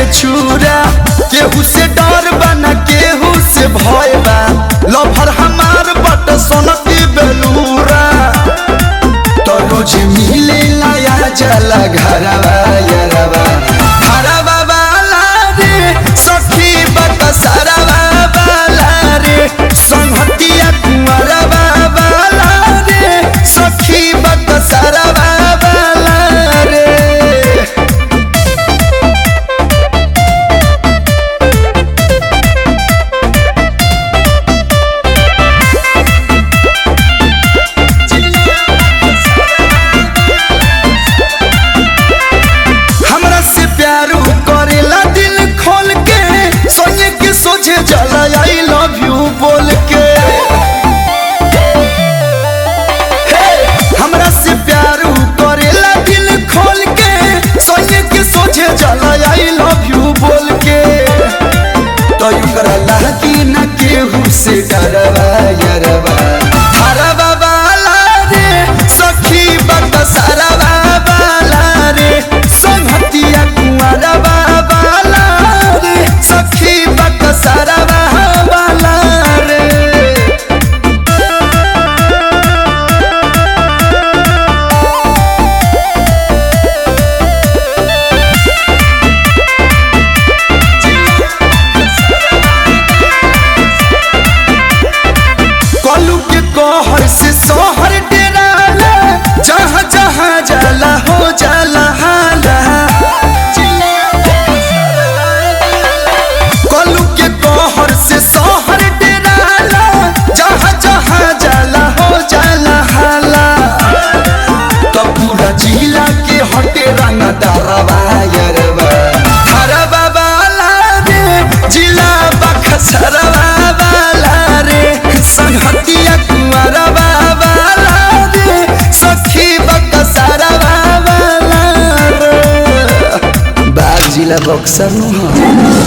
छुरा केहू से डर बा ना केहू से भय बा लभर हमार बट सोनती बेलूरा तो रोज मिले लाया जला घरवा यरवा घरवा वाला रे सखी बक सरवा वाला रे संहतिया कुंवरवा वाला रे सखी बक सरवा वाला रे हमरा से प्यार करेला दिल खोल के सोने के सोचे चला आई लव यू बोल के हे, हमरा से प्यार करेला दिल खोल के सोने के सोचे चला आई लव यू बोल के तो यू करला कि न केहू से डरवा यरवा हरवा वाला रे सखी बक सरवा वाला रे संहतिया कुंवरवा वाला रे सखी बक सरवा वाला रे कलू के कहर से सोहर डेराला जहाँ जहाँ जाला हो जाला हाला कलू के कहर से सोहर डेराला जहाँ जहाँ जाला हो जाला हाला तो पूरा जिला के हटे रंग दरवा यरवा हरवा वाला रे जिला बखसरवा वाला रे संहतिया कुंवरवा वाला रे सखी बखसरवा वाला रे बाग जिला बक्सर नु